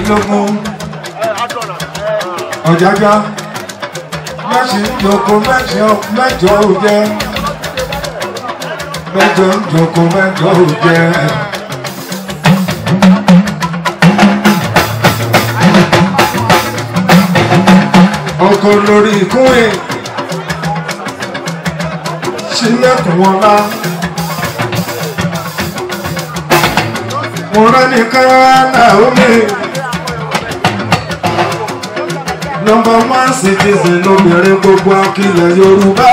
mẹ́rìndínlógún ọ̀jájá mẹ́sìndínlógún mẹ́jọ mẹ́jọ ò jẹ́ mẹ́jọ ń jókòó mẹ́jọ ò jẹ́. ọkọ̀ lórí ìkúnrin sílẹ̀kùn wọn lá. mo rán ní káyánà omi nọmba one citizen obìnrin gbogbo akilẹ̀ yorùbá.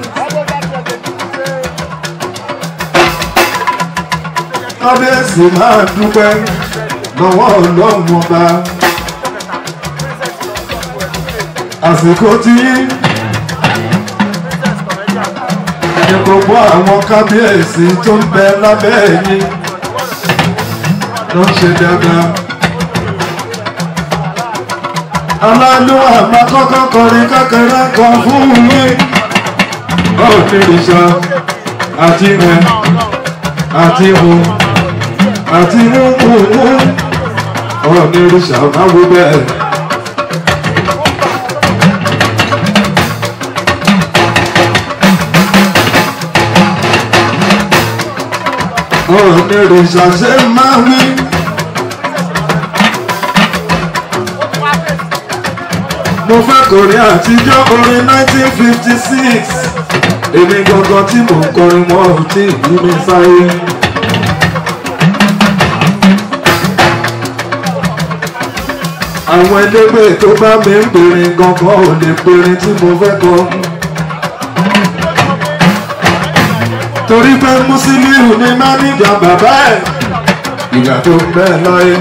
kábíyèsí máa dúpẹ́ lọ́wọ́ ọlọ́run ọba. àsìkò tí ní gbogbo àwọn kábíyèsí tó ń bẹ lábẹ́ yín ló ń ṣe dáadáa. aláàlú àmà kọ́kọ́ kọrin kékeré kan fún mi. báwo ni ìṣá àti rẹ̀ àti hù àti múmúmú ọ̀rọ̀ ní ìṣá máa wú bẹ́ẹ̀. onírìṣà ṣe máa wí. mo fẹ́ kọrin àtijọ́ orin 1956 èmi gangan tí mò ń kọrin wọn ò tí ì bí mi sáyé. àwọn elégbè tó bá mi ń pèrè gangan ò lè pèrè tí mo fẹ́ kọ. torí pé Musiliu ni máníjà bàbá ẹ̀ ìgbà tó bẹ́ẹ̀ láyé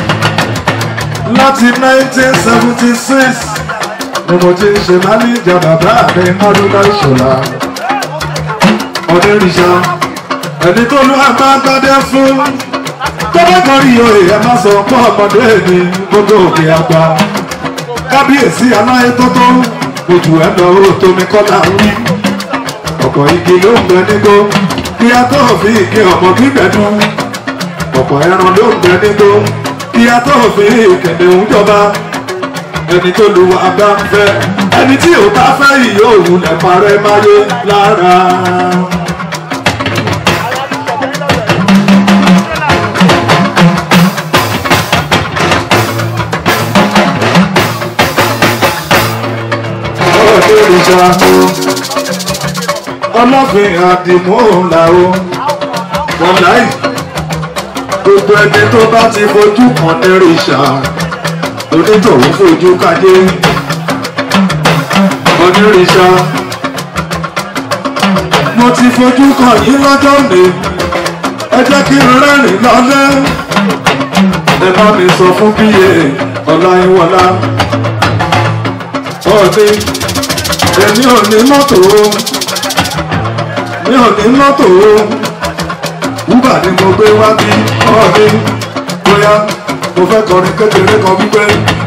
láti 1976 ni mo ti ń ṣe máníjà bàbá mi Haruna Ìṣọ̀lá onírìṣà ẹni tó lù àgbà gbadé fún tọ́lá kan rí oyè ẹ má sọ pọ́ ọmọdé mi gbogbo òkè àgbà kábíyèsí aláyé tó tó ojú ẹ̀ lọ ó tómi kọ́lá rí ọ̀pọ̀ igi ló ń bẹ nígbó kí a tó fi igi ọmọ gbígbẹ dùn ọ̀pọ̀ ẹran ló ń bẹ nígbó kí a tó fi ìkẹ̀dẹ̀ ń jọba ẹni tó lu àgbà ń fẹ́ ẹni tí ò bá fẹ́ ìyó òun lẹ̀ parẹ́ máyé lára. ọ̀dọ́ ìjà ọlọ́fin àdìmúhùnlá o wọn láì gbogbo ẹni tó bá ti fojú kan nírìṣà onítọ̀hún fojú kadé onírìṣà mo ti fojú kan yín lọ́jọ́ mi ẹ jẹ́ kí n rẹ́rìn lọ́lẹ́ ẹ bá mi sọ fún bíyè ọláyíwọlá ọ̀dẹ èmi ò ní mọ́tò o mi ò ní mọ́tò o wúbà ni mo gbé wá bí ọ̀ọ́dẹ bóyá mo fẹ́ kọrin kékeré kan wípé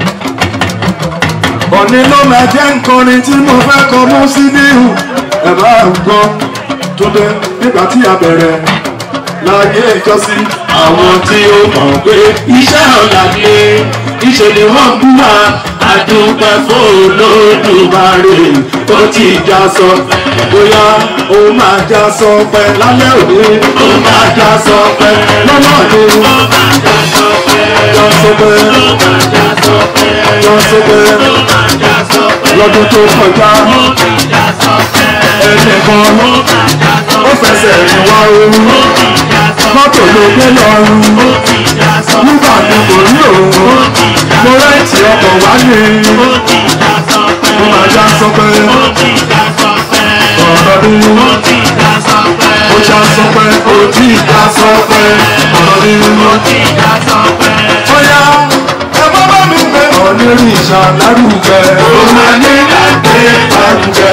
òní ló máa jẹ́ nkọrin tí mo fẹ́ kọ mú sí níhù ẹ̀ bá ń gbọ́ tó dé nígbà tí a bẹ̀rẹ̀ láyé ìjọsí àwọn tí ó mọ̀ pé iṣẹ́ ọ̀la ni iṣẹ́ ni wọ́n ń búra àdúpẹ́ fún Olódùmarè ó ti já sọ bóyá ó máa já sọ pẹ́ lálẹ́ òní ó máa já sọ pé lọ́nà ni ó máa já sọ pé já sọ pẹ́ ó máa já sọ pé já sọ pẹ́ ó máa já sọ pé lọ́dún tó kọjá ó ti já sọ pé ẹnìkan ó máa já sọ ó pé fẹsẹ̀ rìn wá ooru ó ti já sọ mọ́tò ló gbé lọ́rùn ó ti já sọ nígbà tí kò rí òun ó ti já mo rẹ́ǹtì ọkọ̀ wá ní ó ti já sọ pé ó máa já sọ pé ó ti já sọ pé ọ̀rọ̀ ni ó ti já sọ pé ó já sọ pé ó tí ì já sọ pé ọ̀rọ̀ ni ó ti já sọ pé bóyá ẹ bá bá mi gbé ọ̀nìrìn ìṣàlárùgẹ ó máa ní láti lárùgẹ.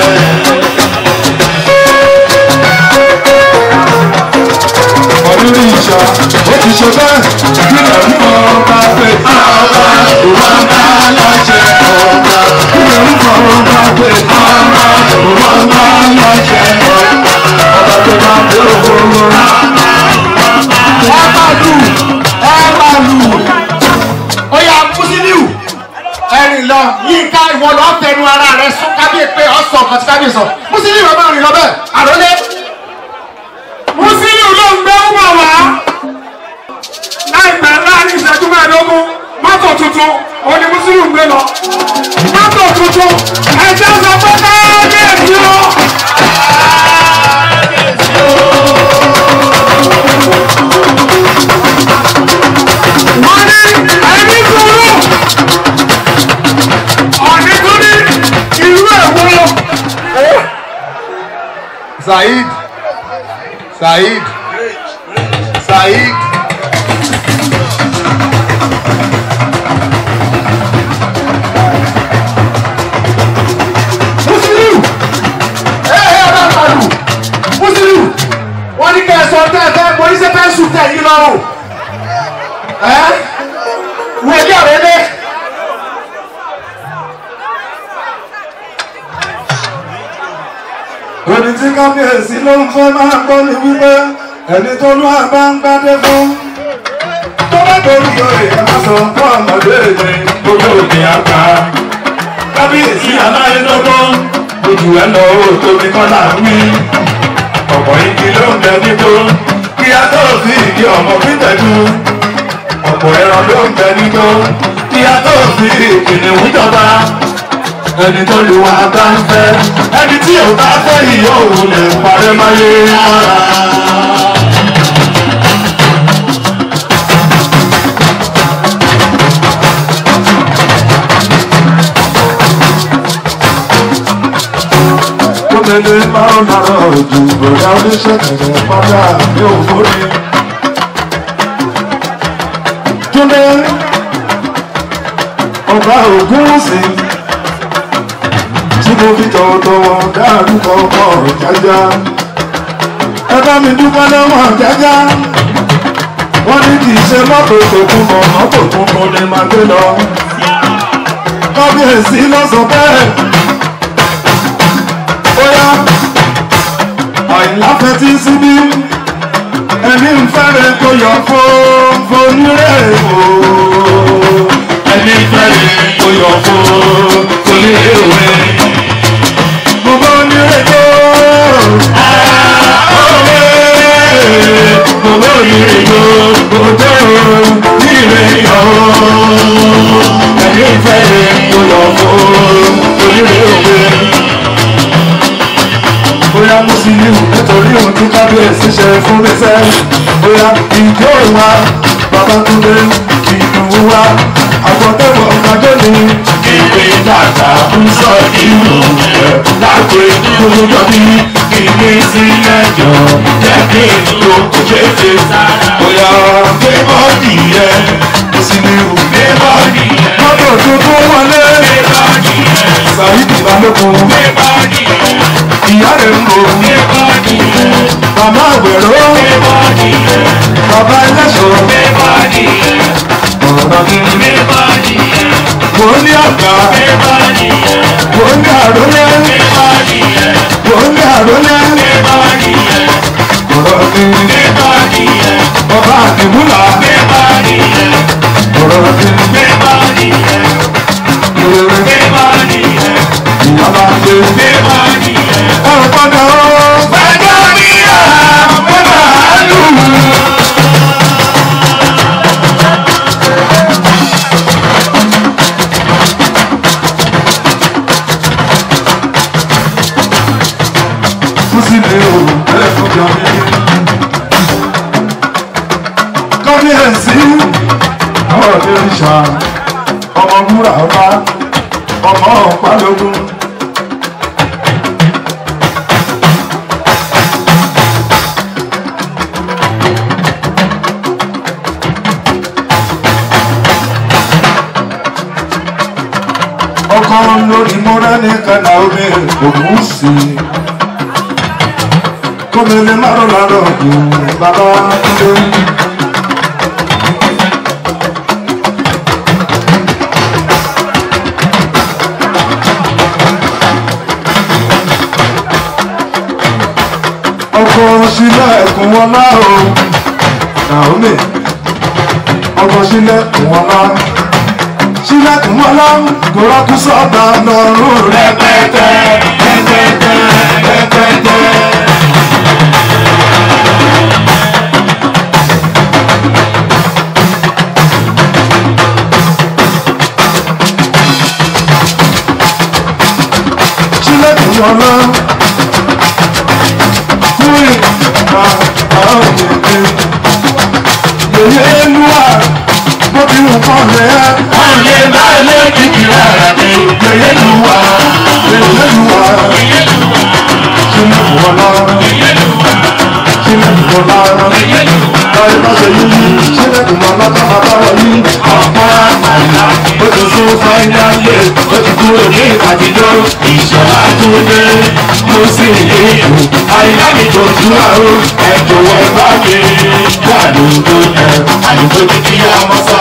ọ̀nìrìn ìṣà ó ti ṣe bẹ́ẹ̀ kí lẹ́rú ọba pé ọba òwò ọba láṣẹ ọba kí lẹ́rú ọba pé ọba òwò ọba láṣẹ ọba ọba tó bá dé òwò. ẹ máa lù ẹ máa lù. ó yá musa wọ́n lọ fẹnu ara rẹ sún kábíyè pé ọ̀sọ̀ ọ̀kan tí kábíyè sọ mùsùlùmí bàbá rìn lọ bẹ́ẹ̀ àròlé. mùsùlùmí ló ń gbé wà wá láìpẹ́ láàrin ìṣẹ́jú mẹ́ẹ̀ẹ́dógún mọ́tò tuntun òun ni mùsùlùmí gbé lọ mọ́tò tuntun ẹ̀jẹ̀ sọ pé káyọ̀dé o. wọ́n ní ẹni sùúrù ọ̀nì tó ní ìlú èwo. saheed saheed saheed. Musiliu ẹ ẹ ọba àlù Musiliu wọ́n ní kẹ́ ẹ sọ tẹ́ ẹ fẹ́ mo ní sẹ́ fẹ́ sùn tẹ̀ yín lọ́rùn ẹ wẹ̀lẹ́ ọ̀rẹ́lẹ́. Òní tí kábíyèsí ló ń fẹ́ máa gbọ́ ni wípé ẹni tó lú àbá ń gbádé fún. Tó bá torí oyè ẹ má sọ fún ọmọdé mi gbogbo òní àgbà. Kábíyèsí aláyé lọ́gbọ́n ojú ẹ lọ òtò mi kọ́ là ń wí. Ọ̀pọ̀ igi ló ń bẹ nígbó kí a tó fi ìdí ọmọ fítẹ̀dú. Ọ̀pọ̀ ẹran ló ń bẹ nígbó kí a tó fi ìkìnnìún jọba ẹni tó lù wá bá ń fẹ́ ẹni tí ò bá fẹ́ yìí òun lè parẹ́ máyé mọ́ra. Gómìnà máa ń nara ojú bọ̀dá oníṣẹ́ kẹ̀kẹ́ padà ní òfórí. Túndé ọba Ògúnwùsì tí mo fi tọ̀wọ̀tọ̀wọ̀ dárúkọ ọkọ̀ jájá. ẹ bá mi dúpẹ́ lọ́wọ́ jájá. wọ́n ní kì í ṣe mọ́tò tòkun mọ̀ mọ́tò tuntun ni màá gbé lọ. kábíyèsí lọ sọ bẹ́ẹ̀. bóyá àìláfẹ́ tí síbí ẹni ń fẹ́rẹ̀ tó yọ fún fonírẹ̀ o. ẹni fẹ́rẹ̀ tó yọ fún fonírẹ̀ o gbogbo onírètò gbogbo onírètò òjò nírètò ẹni fẹ́rẹ̀ tó lọ fún onírètò bóyá mùsùlùmí nítorí ohun tí kábíyèsí ṣe fún mi sẹ́ bóyá ìjọ wa babatunde ìdùnnú wa àgbọ̀tẹ́wọ̀ ọ̀gájọ́ ni ìwé dàgbà ń sọ ìlú rẹ̀ láti gbogbo bí ìwé sílẹ̀ jọ jẹ́ kí n lo kéde sára. bóyá gbé bọ́ọ̀dì yẹ mùsùlùmí gbé bọ́ọ̀dì yẹ mọ́tò tuntun wọlé gbé bọ́ọ̀dì yẹ sàyídì balógun gbé bọ́ọ̀dì yẹ ìyá rẹ̀ ń bò gbé bọ́ọ̀dì yẹ màmá àgbèrò gbé bọ́ọ̀dì yẹ bàbá ẹlẹ́ṣọ̀ gbé bọ́ọ̀dì yẹ ọ̀rọ̀ mi gbé bọ́ọ̀dì yẹ mo ní àgbà gbé bọ́ọ̀dì yẹ mo ní àrólé gbé bọ́ọ̀dì yẹ mo ní àrólé gbé bọ́ọ̀dì yẹ ọ̀rọ̀ mi gbé bọ́ọ̀dì yẹ bàbá àdìmúlà gbé bọ́ọ̀dì yẹ ọ̀rọ̀ mi gbé bọ́ọ̀dì yẹ gbé bọ́ọ̀dì yẹ ìyàbá gbé gbé bọ́ọ̀dì yẹ ọ̀rọ̀ padà ó gbẹ́jọ́ mi rà gbẹ́jọ́ àlù. sílé o ẹlẹ́kùn jọ mí. Kábíyèsí ọ̀rọ̀ mi ń ṣá ọmọ múra ọba ọmọ ọ̀pálógún. Ọkọ lórí mọ́rẹ́ ní kànáà omi ògùn sí i kọ́mẹ́lẹ́ márùn lárọ̀ bàbá Túndé. ọkọ̀ sílẹ̀ ẹ̀kún wọn náà o Naomi ọkọ̀ sílẹ̀ ẹ̀kún wọn náà sílẹ̀ ẹ̀kún wọlá kò rọ́kú sọ́ọ̀bà lọ́rùn rẹ̀. rẹpẹtẹ rẹpẹtẹ rẹpẹtẹ. sílẹ̀kùn wọlá fún ìgbà àwọn òkèké. yèyé lúwà bó ti wù kọ́ rẹ̀ wọ́n lè má lé kìkì rárá mi. yèyé lúwà yèyé lúwà sílẹ̀kùn wọlá sílẹ̀kùn wọlá láyé bá ṣe yí sílẹ̀kùn wọlá tá a bá wọ yí. ọ̀pọ̀ àgbàlá ó ti fún fáínálì ó ti kúrò ní àtijọ́ ìṣọ̀lá tó dé mo sì ní ìlú àyílámi tó tú àrò ẹ jọ̀wọ́ ẹ bá mi wà lóńdó ẹ àdúgbò ní kí á mọ́ sá.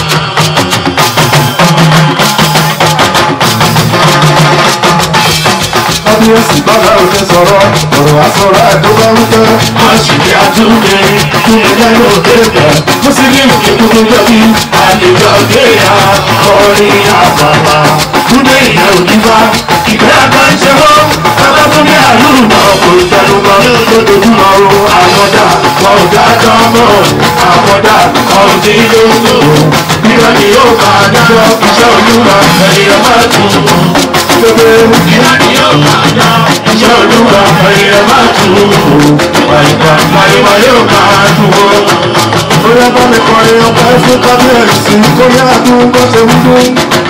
kábíyèsí bàbá òde sọ̀rọ̀ ọ̀rọ̀ àsọ̀rọ̀ àdúgbò wípé wọ́n sì ní àtúndé fún mi lẹ́nu òde bẹ̀ mo sì ní òkè kúkú jọ́bí àlejò ọ̀gẹ́yà orin àbàbà túndé ìyá òdìbá ìgbẹ́ àgbáńṣe hó bàbá tó ní àlùmọ̀ kò tẹnumọ́ lójoojúmọ́ o àmọ́dá wọn ò dájọ́ mọ́ àmọ́dá wọn ò dín lóko nígbà tí yóò máa dájọ́ iṣẹ́ olúwa ẹ̀yìn ọmọ tún gbogbo nígbà tí yóò máa dá iṣẹ́ olúwa ẹ̀yìn ọmọ tún wàyíwá wàyíwá yóò máa dùn ó. bóyá bá mi kọrin ọpẹ́ fún kábíyèsí kó yá dún bó ṣe ń dún.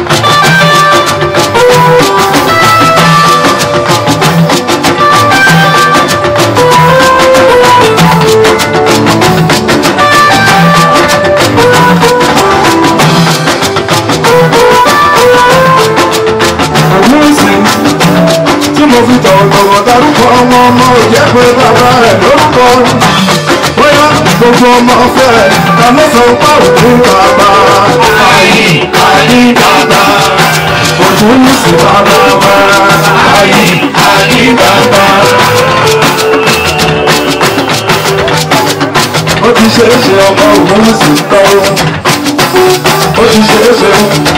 Àmúsìn tí mo fi tọ̀wọ̀tọ̀wọ̀ dárúkọ ọmọ ọmọ ò jẹ́ pé bàbá rẹ̀ lórúkọ. Bóyá gbogbo ọmọ fẹ́ ta ló sọ pé òun bàbá. Ayé ayé bàbá, Òtún ní sí bàbá wa. ayé ayé bàbá. Ó ti ṣe é ṣe ọmọ òun sì tọ́. Ó ti ṣe é ṣe